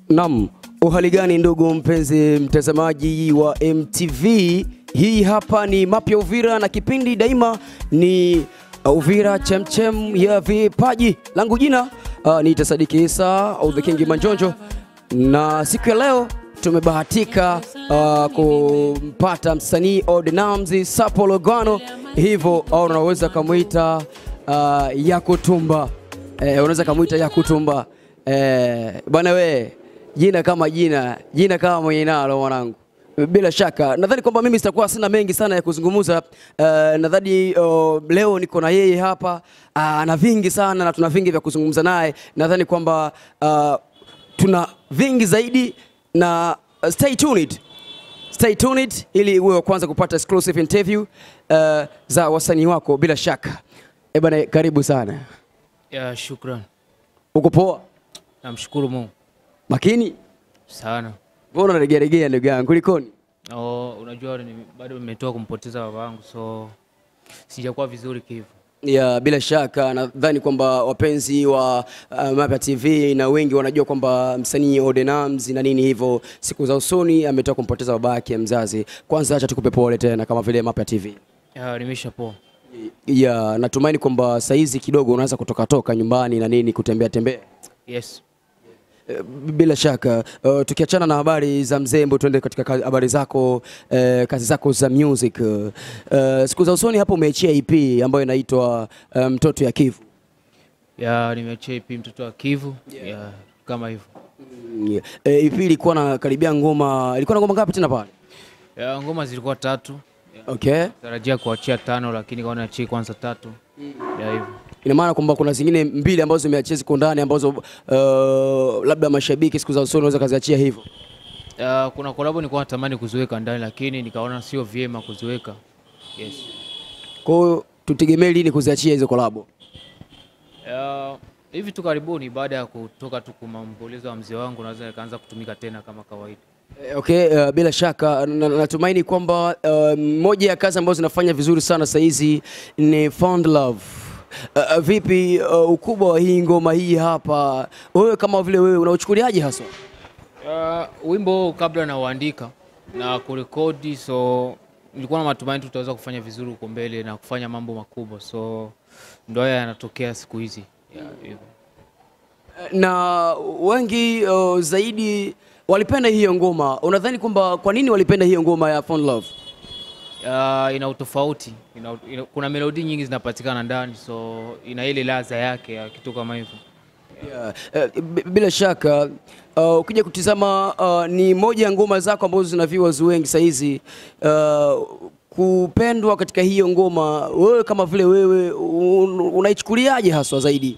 Naam, uhali gani ndugu mpenzi mtazamaji wa MTV? Hii hapa ni Mapya Uvira na kipindi daima ni Uvira chemchem ya vipaji. Langu jina uh, ni Tasadiki Isa au the King Manjonjo, na siku ya leo tumebahatika uh, kumpata msanii Ordinamzi Sapo Logano, hivyo au unaweza kumuita uh, Yakutumba eh, unaweza kumuita Yakutumba eh, bwana we jina kama jina, jina kama mwenye nalo mwanangu. Bila shaka nadhani kwamba mimi sitakuwa sina mengi sana ya kuzungumza. Uh, nadhani uh, leo niko na yeye hapa uh, ana vingi sana na tuna vingi vya kuzungumza naye. Nadhani kwamba uh, tuna vingi zaidi na uh, stay tuned. Stay tuned ili uwe wa kwanza kupata exclusive interview uh, za wasanii wako bila shaka. Eh bana, karibu sana. Ya, shukran. Uko poa? Namshukuru Mungu Makini? sana. Mbona unaregearegea ndugu yangu, kulikoni? Oh, unajua ni, bado nimetoka kumpoteza baba yangu so sijakuwa vizuri kivu. Ya, bila shaka nadhani kwamba wapenzi wa uh, Mapya TV na wengi wanajua kwamba msanii Ordinams na nini hivyo, siku za usoni ametoka kumpoteza baba yake mzazi. Kwanza acha tukupe pole tena kama vile Mapya TV. Ya, nimesha poa. Ya, natumaini kwamba saizi kidogo unaanza kutoka toka nyumbani na nini kutembea tembea. Yes. Eh, Bila shaka uh, tukiachana na habari za mzembo, tuende katika ka- habari zako eh, kazi zako za music. Uh, siku za usoni hapo umeachia EP ambayo inaitwa uh, Mtoto ya Kivu. Ya, nimeachia EP mtoto wa Kivu. Ya, kama hivyo. Mm, eh, EP ilikuwa na karibia ngoma, ilikuwa na ngoma ngapi tena pale? Ya, ngoma zilikuwa tatu. Ya, Okay. tarajia kuachia tano lakini kaona achie kwanza tatu. Ya hivyo. Ina maana kwamba kuna zingine mbili ambazo zimeachia ziko ndani ambazo uh, labda mashabiki siku za usoni wanaweza kaziachia hivyo. Ya, kuna kolabo nilikuwa natamani kuziweka ndani lakini nikaona sio vyema kuziweka. Yes. Kwa hiyo tutegemee lini kuziachia hizo kolabo? Ya, hivi tu karibuni baada ya kutoka tu kumambulizo wa mzee wangu naweza nikaanza kutumika tena kama kawaida. Eh, Okay, uh, bila shaka na- natumaini kwamba uh, moja ya kazi ambazo zinafanya vizuri sana sasa hizi ni Found Love. Uh, uh, vipi uh, ukubwa wa hii ngoma hii hapa, wewe kama vile wewe unauchukuliaje haswa? Uh, wimbo huu kabla nauandika na kurekodi, so nilikuwa na matumaini tutaweza kufanya vizuri huko mbele na kufanya mambo makubwa, so ndo haya yanatokea siku hizi yeah, hivyo. na wengi uh, zaidi walipenda hiyo ngoma. Unadhani kwamba kwa nini walipenda hiyo ngoma ya Found Love? Uh, ina utofauti ina, ina, kuna melodi nyingi zinapatikana ndani, so ina ile ladha yake ya kitu kama hivyo. Yeah. eh, b- bila shaka uh, ukija kutizama uh, ni moja ya ngoma zako ambazo zina viewers wengi saa hizi uh, kupendwa katika hiyo ngoma, wewe kama vile wewe un, unaichukuliaje haswa zaidi?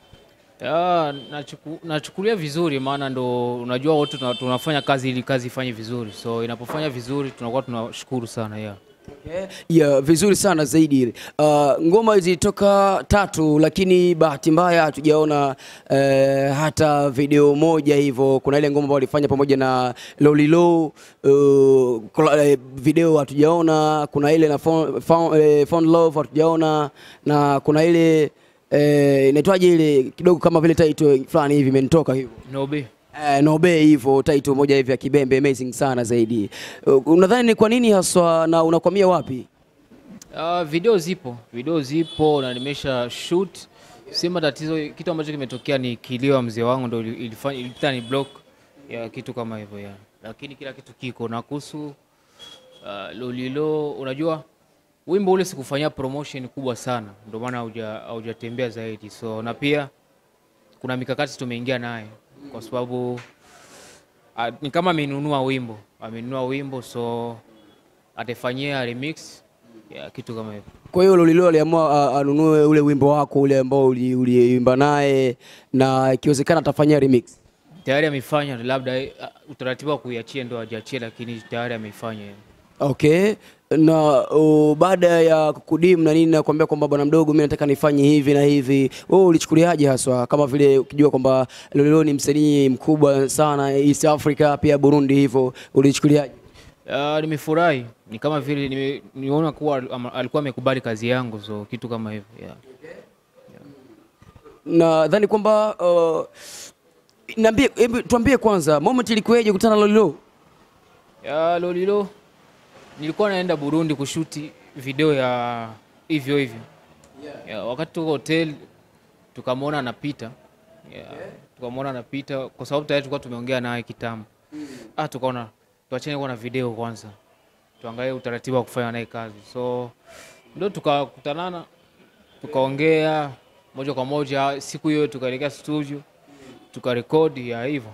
Ya, nachuku, nachukulia vizuri, maana ndo unajua wote tuna- tunafanya kazi ili kazi ifanye vizuri, so inapofanya vizuri tunakuwa tunashukuru sana yeah. Okay. Yeah, vizuri sana zaidi. Uh, ngoma zilitoka tatu, lakini bahati mbaya hatujaona uh, hata video moja hivyo. Kuna ile ngoma ambayo walifanya pamoja na Lolilo uh, kola- eh, video hatujaona. Kuna ile na Found, Found, eh, Found Love hatujaona, na kuna ile eh, inaitwaje ile kidogo kama vile title fulani hivi imenitoka hivyo Nobe. Eh, Nobe hivyo title moja hivi ya kibembe amazing sana zaidi. Uh, unadhani ni kwa nini haswa na unakwamia wapi? Uh, video zipo, video zipo na nimesha shoot. Sema tatizo, kitu ambacho kimetokea ni kilio wa mzee wangu ndo ili- ilifanya ilipita ni block ya kitu kama hivyo ya, lakini kila kitu kiko na kuhusu uh, Lolilo. Unajua wimbo ule sikufanyia promotion kubwa sana, ndio maana hauja- haujatembea zaidi, so na pia kuna mikakati tumeingia naye kwa sababu uh, ni kama amenunua wimbo, amenunua wimbo so ataifanyia remix ya kitu kama hivyo. Kwa hiyo Lolilo aliamua uh, anunue ule wimbo wako ule ambao uli- uliimba naye na ikiwezekana atafanyia remix. Tayari amefanya, labda eh, utaratibu wa kuiachia ndo hajaachia, lakini tayari ameifanya. Okay. Na uh, baada ya kukudim na nini na kuambia kwamba bwana mdogo, mimi nataka nifanye hivi na hivi, wewe ulichukuliaje haswa, kama vile ukijua kwamba Lolilo ni msanii mkubwa sana East Africa, pia Burundi, hivyo ulichukuliaje? Uh, nimefurahi, ni kama vile nime- nimeona kuwa al- ama- alikuwa amekubali kazi yangu, so kitu kama hivyo yeah. nadhani kwamba uh, Niambie, hebu tuambie kwanza moment ilikuwaje kukutana na Lolilo? Ya Lolilo, nilikuwa naenda Burundi kushuti video ya hivyo hivyo. Ya, wakati tuko hotel tukamwona anapita. Ya, tukamwona anapita kwa sababu tayari tulikuwa tumeongea naye kitambo. Ah, tukaona tuachane kuwa na video kwanza, tuangalie utaratibu wa kufanya naye kazi. So ndio tukakutanana, tukaongea moja kwa moja. Siku hiyo tukaelekea studio tukarekodi ya hivyo.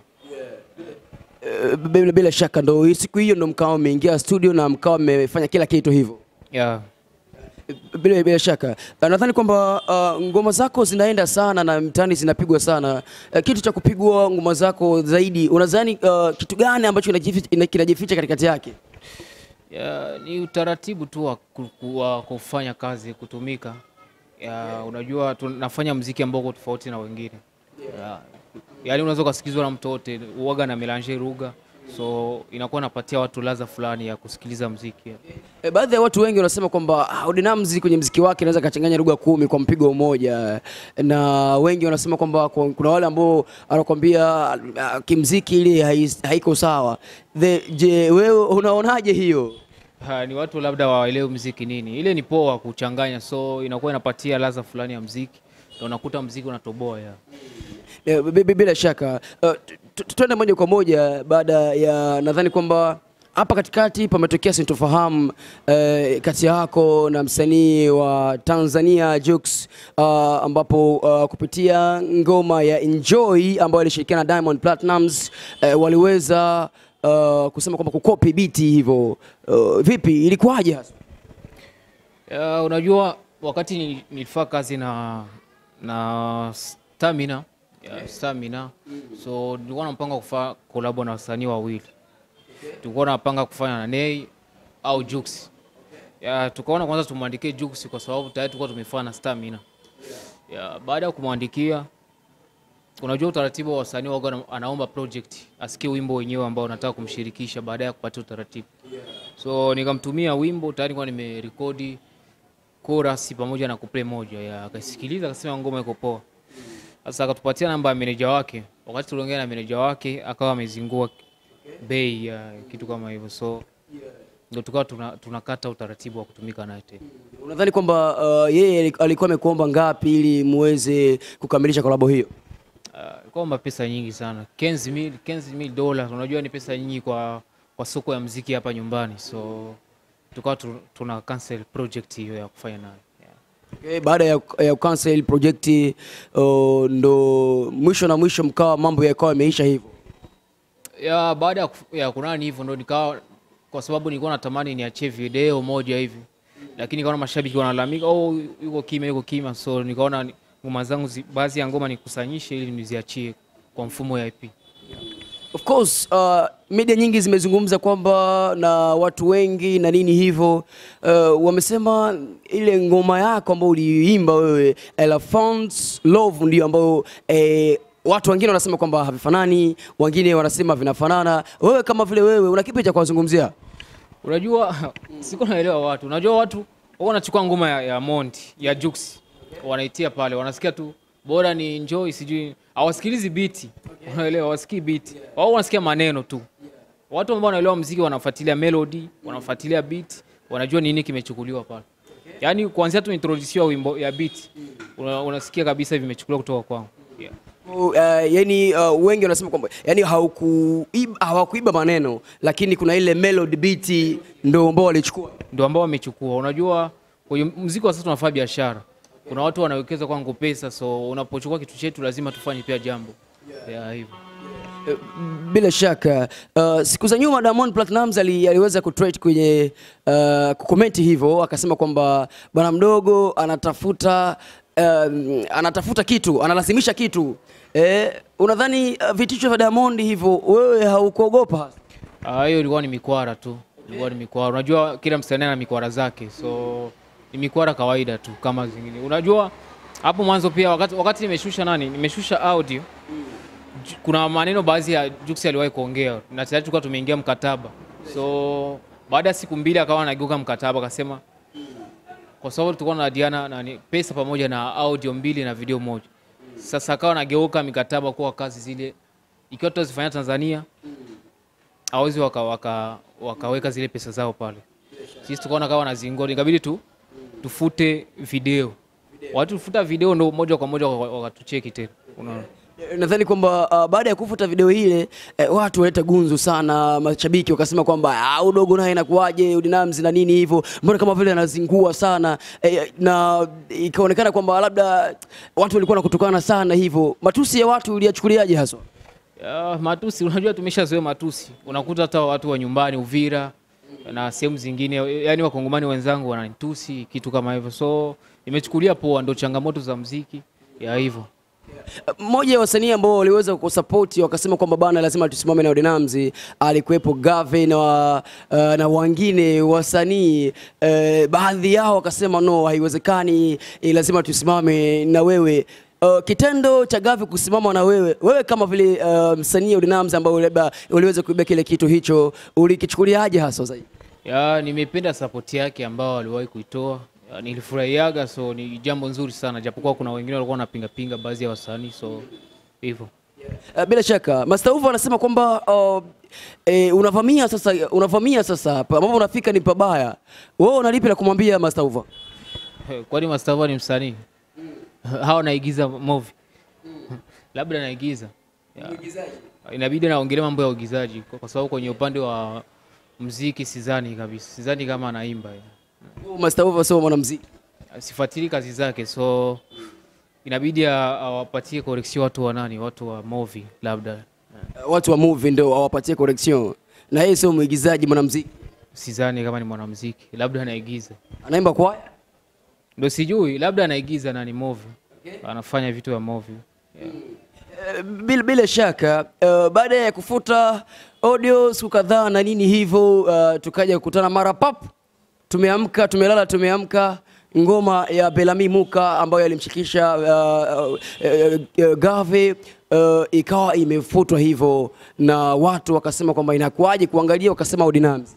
Eh, Bila, bila shaka ndo hii siku hiyo ndo mkawa mmeingia studio na mkawa mmefanya kila kitu hivyo. Yeah. Bila, bila shaka Uh, nadhani kwamba uh, ngoma zako zinaenda sana na mtaani zinapigwa sana. Uh, kitu cha kupigwa ngoma zako zaidi, unadhani uh, kitu gani ambacho kinajificha ina- kinajificha katikati yake? Ya, ni utaratibu tu wa ku- ku- wa kufanya kazi kutumika. Ya, unajua tunafanya mziki ambao uko tofauti na wengine. Ya, yaani unaweza ukasikizwa na mtu wote uwaga na melange lugha, so inakuwa inapatia watu ladha fulani ya kusikiliza mziki. E, baadhi ya watu wengi wanasema kwamba ah, Odinamzi kwenye mziki wake anaweza kachanganya lugha kumi kwa mpigo mmoja, na wengi wanasema kwamba kwa- kuna wale ambao anakwambia ah, kimziki ile hai- haiko sawa. The, je, wewe unaonaje hiyo? Ha, ni watu labda waelewe mziki nini. Ile ni poa kuchanganya, so inakuwa inapatia ladha fulani ya mziki, na unakuta mziki unatoboa ya. Eh, bi- bi- Bila shaka uh, tu- tu- tuende moja kwa moja baada ya nadhani kwamba hapa katikati pametokea sintofahamu eh, kati yako na msanii wa Tanzania Jux uh, ambapo uh, kupitia ngoma ya Enjoy ambayo alishirikiana na Diamond Platnumz eh, waliweza uh, kusema kwamba kukopi biti hivyo. Uh, vipi, ilikuwaje hasa? Ya, unajua wakati nil- nilifanya kazi na na Stamina ya, Stamina so nilikuwa napanga kufanya kolabo na wasanii wawili. Tulikuwa napanga kufanya na Nay au Jux. Ya, tukaona kwanza tumwandikie Jux kwa sababu tayari tulikuwa tumefanya na Stamina. Ya, baada ya kumwandikia unajua utaratibu wa wasanii waga ana- anaomba project asikie wimbo wenyewe ambao anataka kumshirikisha baada ya kupatia utaratibu. So nikamtumia wimbo tayari kwa nimerekodi chorus pamoja na kuplay moja ya akasikiliza akasema ngoma iko poa. Sasa akatupatia namba ya meneja wake. Wakati tuliongea na meneja wake akawa amezingua bei ya kitu kama hivyo, so ndio tukawa tuna- tunakata utaratibu wa kutumika naye tena. Unadhani kwamba uh, yeye alikuwa amekuomba ngapi ili muweze kukamilisha kolabo hiyo? Uh, kwamba pesa nyingi sana 15 mil 15 mil dola, unajua ni pesa nyingi kwa, kwa soko ya mziki hapa nyumbani, so tukawa tu, tuna cancel project hiyo ya kufanya naye yeah. Okay, baada ya, ya cancel project uh, ndo mwisho na mwisho mkawa mambo yakawa yameisha hivyo. ya baada ya kuf- ya kunani hivyo ndo nikawa, kwa sababu nilikuwa natamani niachie video moja hivi, lakini nikaona mashabiki wanalalamika, oh, yuko kimya, yuko kimya, so nikaona ni- ngoma zangu zi- baadhi ya ngoma nikusanyishe ili niziachie kwa mfumo ya IP. Of course uh, media nyingi zimezungumza kwamba na watu wengi na nini hivyo uh, wamesema ile ngoma yako ambayo uliimba wewe Elephants Love ndio ambayo eh, watu wengine wanasema kwamba havifanani, wengine wanasema vinafanana. Wewe kama vile wewe una kipi cha kuwazungumzia? Unajua, siko naelewa watu. Unajua watu wao wanachukua ngoma ya, ya Monty ya Jux wanaitia pale, wanasikia tu bora ni enjoy, sijui hawasikilizi biti, unaelewa, hawasikii biti, wao wanasikia maneno tu. Watu ambao wanaelewa mziki wanafuatilia melody, wanafuatilia beat, wanajua nini kimechukuliwa pale. Yaani kuanzia tu introduce wimbo ya beat, una, unasikia kabisa vimechukuliwa kutoka kwangu. Yeah. Uh, yani uh, wengi wanasema kwamba yani haukuiba hawakuiba maneno lakini kuna ile melody beat ndo ambao walichukua. ndio ambao wamechukua. Unajua, kwenye muziki wa sasa tunafanya biashara, kuna watu wanawekeza kwangu pesa, so unapochukua kitu chetu lazima tufanye pia jambo yeah, hivyo. Eh, Bila shaka uh, siku za nyuma Diamond Platnumz ali, aliweza kutrade kwenye uh, kukomenti hivyo akasema kwamba bwana mdogo anatafuta um, anatafuta kitu analazimisha kitu eh, unadhani uh, vitisho vya Diamond hivyo wewe haukuogopa? Ah, hiyo ilikuwa ni mikwara tu, ilikuwa ni mikwara. Unajua kila msanii ana mikwara zake, so ni mikwara kawaida tu kama zingine. Unajua hapo mwanzo pia wakati, wakati nimeshusha nani, nimeshusha audio Ju- kuna maneno baadhi ya Jux aliwahi kuongea na tayari tulikuwa tumeingia mkataba, so baada ya siku mbili akawa anageuka mkataba akasema, kwa sababu tulikuwa na Diana nani pesa pamoja na audio mbili na video moja. Sasa akawa anageuka mikataba kuwa kazi zile ikiwa tutazifanya Tanzania hawezi waka, waka, wakaweka zile pesa zao pale. Sisi tukaona kama wanazingua, ikabidi tu tufute video. Watu tufuta video ndo moja kwa moja waka- wakatucheki tena, unaona. Nadhani kwamba uh, baada ya kufuta video ile eh, watu waleta gunzu sana, mashabiki wakasema kwamba ah, udogo naye inakuwaje udinamzi na nini hivyo, mbona kama vile anazingua sana eh, na ikaonekana kwamba labda watu walikuwa nakutukana sana hivyo. Matusi ya watu uliyachukuliaje haswa? Ya, matusi unajua tumeshazoea matusi. Unakuta hata watu wa nyumbani Uvira na sehemu zingine, yani wakongomani wenzangu wananitusi kitu kama hivyo, so nimechukulia poa, ndo changamoto za mziki ya hivyo. Mmoja ya wasanii ambao waliweza kusapoti wakasema kwamba bana, lazima tusimame na Odinamzi, alikuwepo Gave na, uh, na wengine wasanii uh, baadhi yao wakasema no, haiwezekani, eh, lazima tusimame na wewe. Uh, kitendo cha Gave kusimama na wewe, wewe kama vile uh, msanii Odinamzi ambao labda uliweza kuibia kile kitu hicho, ulikichukuliaje hasa zaidi? Ya, nimependa sapoti yake ambao aliwahi kuitoa. Ya, nilifurahiaga, so ni jambo nzuri sana, japokuwa kuna wengine walikuwa wanapinga pinga baadhi ya wasanii, so hivyo. Uh, bila shaka Master Uva anasema kwamba uh, eh, unavamia sasa, unavamia sasa hapa ambapo unafika ni pabaya. Wewe unalipi la kumwambia Master Uva? Kwani Mastava ni msanii? Hawa naigiza movie. Labda naigiza. Ya. Inabidi naongelea mambo ya uigizaji kwa kwa sababu kwenye upande wa mziki sidhani kabisa. Sidhani kama anaimba. ya. Master Uva sio mwanamuziki. Sifuatili kazi zake so inabidi a- awapatie correction watu wa nani, watu wa movie labda. Uh, watu wa movie ndio awapatie correction, na yeye sio mwigizaji, mwanamuziki. Sidhani kama ni mwanamuziki, labda anaigiza. Anaimba kwaya. Ndio sijui, labda anaigiza nani movie. Anafanya vitu vya movie. Yeah. Uh, bila, bila shaka uh, baada ya kufuta audio siku kadhaa na nini hivyo, uh, tukaja kukutana mara pap, tumeamka tumelala, tumeamka ngoma ya Belami Muka ambayo alimshikisha uh, uh, uh, uh, Gave uh, ikawa imefutwa hivyo, na watu wakasema kwamba inakuwaje kuangalia, wakasema Odinamzi.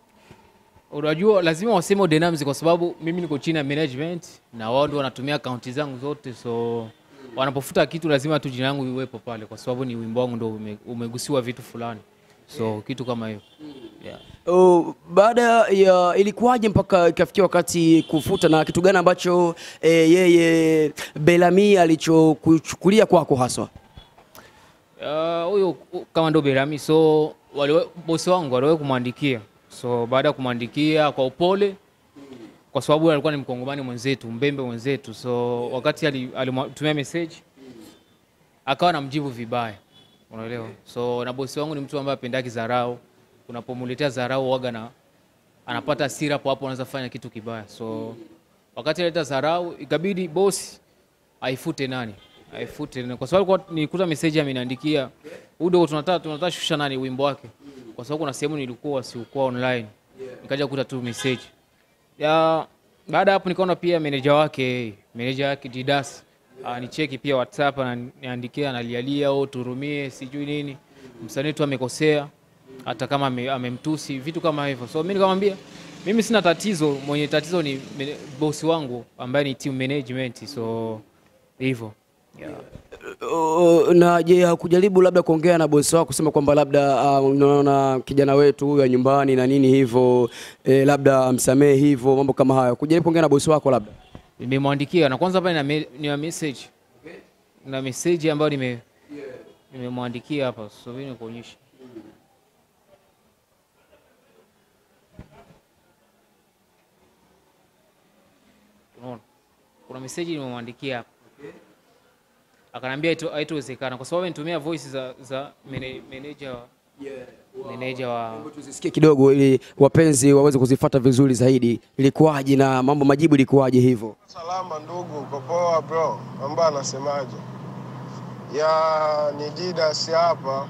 Unajua lazima waseme Odinamz kwa sababu mimi niko chini ya management na wao ndio wanatumia akaunti zangu zote, so wanapofuta kitu lazima tu jina langu iwepo pale, kwa sababu ni wimbo wangu ndio ume, umegusiwa vitu fulani, so kitu kama hiyo yeah. Oh, baada ya ilikuwaje mpaka ikafikia wakati kufuta, na kitu gani ambacho eh, yeye Belami alichokuchukulia kwako haswa? Ah, huyo uh, kama ndo Berami, so waliwe, bosi wangu waliwahi kumwandikia, so baada ya kumwandikia kwa upole, kwa sababu alikuwa ni mkongomani mwenzetu, mbembe mwenzetu, so wakati ali- alimtumia message akawa namjibu vibaya, unaelewa. So na bosi wangu ni mtu ambaye apendaki dharau, unapomuletea dharau waga na anapata hasira hapo hapo, anaweza fanya kitu kibaya. So wakati aleta dharau, ikabidi bosi aifute nani aifute nani. kwa sababu kwa- nilikuta message ameniandikia udo, tunataka tunataka shusha nani wimbo wake, kwa sababu kuna sehemu nilikuwa siukuwa online, nikaja kukuta tu message ya baada ya hapo nikaona pia meneja wake meneja wake Didas anicheki pia WhatsApp ananiandikia analialia au turumie sijui nini, msanii tu amekosea, hata kama ame- amemtusi vitu kama hivyo. So mimi nikamwambia mimi sina tatizo, mwenye tatizo ni mene- bosi wangu ambaye ni team management, so hivyo yeah. Uh, na je, hakujaribu labda kuongea na bosi wako kusema kwamba labda uh, unaona kijana wetu huyu wa nyumbani na nini hivyo eh, labda msamehe hivyo mambo kama hayo, kujaribu kuongea na bosi wako labda? Nimemwandikia na kwanza pale na, me, na message na message ambayo nime nimemwandikia hapa, so mimi nikuonyesha Unaona? Kuna message nimemwandikia hapa. Akanambia haito- haitowezekana kwa sababu nitumia voice za za mene- manager wa manager wa Tuzisikie kidogo ili wapenzi waweze kuzifuata vizuri zaidi, ilikuwaje na mambo majibu ilikuwaje hivyo? Salama ndugu, uko poa bro? Mambo anasemaje? Ya ni Didas hapa.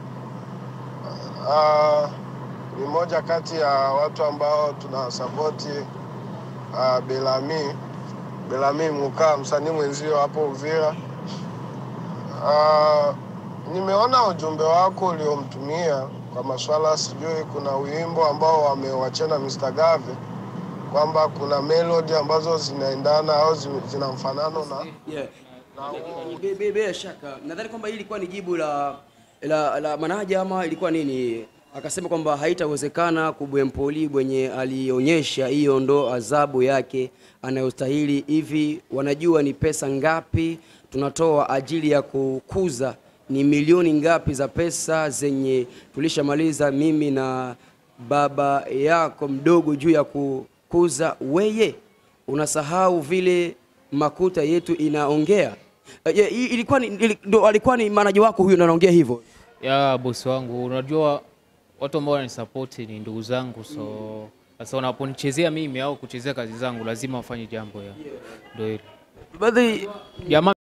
Ah, ni moja kati ya watu ambao tunasapoti uh, Belami Belami Muka, msanii mwenzio hapo Uvira. Ah, nimeona ujumbe wako uliomtumia kwa maswala, sijui kuna wimbo ambao wamewachana Mr. Gave kwamba kuna melody ambazo zinaendana au zi- zina mfanano na Yeah. Bila shaka nadhani kwamba hili ilikuwa ni jibu la la, la manaja ama ilikuwa nini? Akasema kwamba haitawezekana kubwempoli bwenye alionyesha hiyo ndo adhabu yake anayostahili. Hivi wanajua ni pesa ngapi tunatoa ajili ya kukuza, ni milioni ngapi za pesa zenye tulishamaliza mimi na baba yako mdogo juu ya kukuza weye, unasahau vile makuta yetu inaongea. Eh, je, i- ilikuwa ni, ili- ndo alikuwa ni manaja wako huyo ndo anaongea hivyo? ya bosi wangu, unajua watu ambao wananisapoti ni ndugu zangu, so sasa wanaponichezea mimi au kuchezea kazi zangu lazima wafanye jambo ya ndio hilo Baadhi jamaa